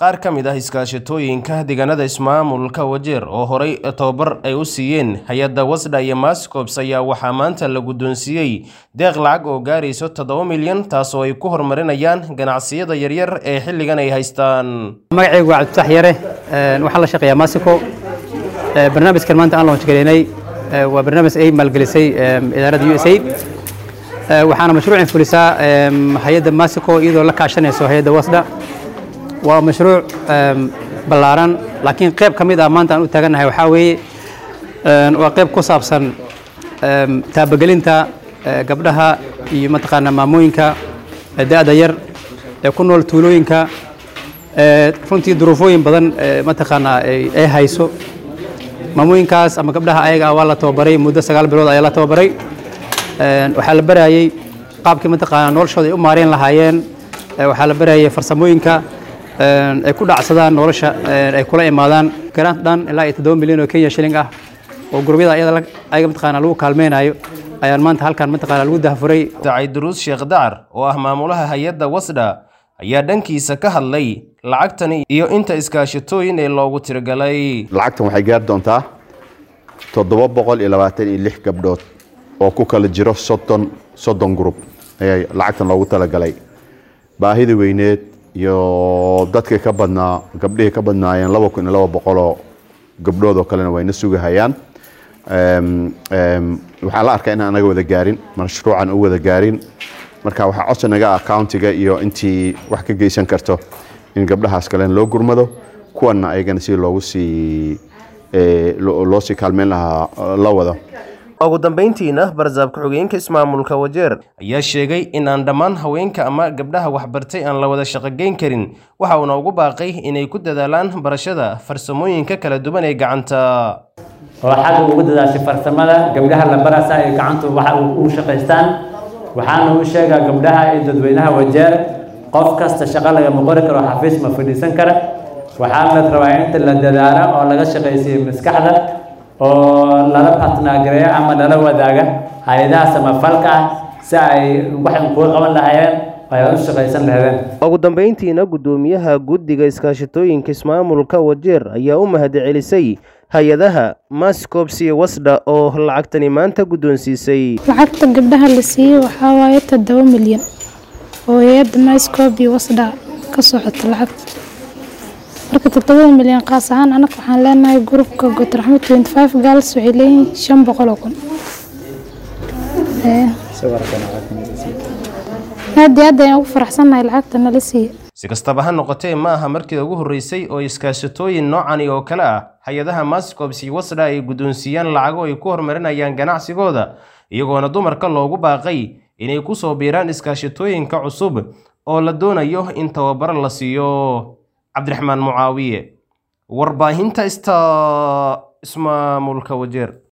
qaar ka mid ah iskaashatooyinka deegaanada ismaamulka wajeer oo horey tababar ay u siiyeen hay-adda wasdha iyo mascops ayaa waxaa maanta la guddoonsiiyey deeq lacag oo gaarayso toddoba milyan taasoo ay ku horumarinayaan ganacsiyada yaryar ee xilligan ay haystaan magacaygu waa cabdifatax yare waxaan la shaqeeyaa masico barnaamijkan maanta aan launch garaynay waa barnaamij ay maalgelisay idaaradda u s aid waxaana mashruucin fulisaa hay-adda masico iyadoo la kaashanayso hay-adda wasdha waa mashruuc ballaaran laakiin qayb ka mid ah maanta aan u taagannahay waxaa weeye waa qayb ku saabsan taabagelinta gabdhaha iyo mataqaanaa maamooyinka da-da yar ee ku nool tuulooyinka runtii duruufooyin badan mataqaanaa ay hayso maamooyinkaas ama gabdhaha ayaga ah waa la tababaray muddo sagaal bilood ayaa la tababaray waxaa la barayay qaabkii mataqaanaa noloshooda ay u maareen lahaayeen waxaa la barayay farsamooyinka ay ku dhacsadaan nolosha ay kula imaadaan grant dhan ilaa iyo toddoba milyan oo kenya shilling ah oo gurubyada ayada ayaga mataqaanaa lagu kaalmeynayo ayaan maanta halkan mataqaanaa lagu dahafuray dacay duruus sheekh dacar oo ah maamulaha hay-adda wasdha ayaa dhankiisa ka hadlay lacagtani iyo inta iskaashatooyin ee loogu tiragalay lacagtan waxay gaari doontaa toddoba boqol iyo labaatan iyo lix gabdhood oo ku kala jiro soddon soddon group ayaa lacagtan loogu talagalay baahida weyneed iyo dadkii ka badnaa gabdhihii ka badnaayeen laba kun iyo laba boqoloo gabdhood oo kalena wayna sugahayaan waxaa la arkaa inaan anaga wada gaarin mashruucan u wada gaarin marka waxaa codsi naga ah countiga iyo intii wax ka geysan karto in gabdhahaas kalena loo gurmado kuwanna ayagana si loogu sii loo sii kaalmeyn lahaa la wado ugu dambeyntiina barzaab ku-xigeenka ismaamulka wajeer ayaa sheegay in aan dhammaan haweenka ama gabdhaha waxbartay aan la wada shaqogeyn karin waxa uuna ugu baaqay inay ku dadaalaan barashada farsamooyinka kala duwan ee gacanta oo xagga ugu dadaashay farsamada gabdhaha la barasa ay gacantu waxa u shaqaystaan waxaana u sheegaa gabdhaha iyo dadweynaha wajeer qof kasta shaqo lagama qori karo xafiis ma fadhiisan kara waxaana la rabaa inta la dadaalo oo laga shaqaysiiyo maskaxda oo lala partnagareeyo ama lala wadaaga hay-adaha samafalka ah si ay waxan kuga qaban lahaayeen ay u shaqaysan lahaydeen ugu dambeyntiina guddoomiyaha guddiga iskaashatooyinka ismaamulka wajeer ayaa u mahadcelisay hay-adaha mascops iyo wasdha oo lacagtani maanta guddoonsiisay lacagta gabdhaha la siiyey waxaa waaye toddoba milyan oo hay-adda mascop iyo wasdha ka socota lacagta marka toddobada milyan qaas ahaan anaga waxaan leenahay grupka gotraxmo twenty five gaals waxay leeyihiin shan boqol oo kun aad iyo aad ayaan ugu faraxsannahay lacagta nala siiya si kastaba ha noqotee ma aha markii ugu horreysay oo iskaashatooyin noocani oo kale ah hay-adaha mascops iyo wasdha ay guddoonsiiyaan lacago ay ku horumarinayaan ganacsigooda iyagoona dumarka loogu baaqay inay ku soo biiraan iskaashatooyinka cusub oo la doonayo in tababaro la siiyo cabdiraxmaan mucaawiye warbaahinta ista ismaamulka wajeer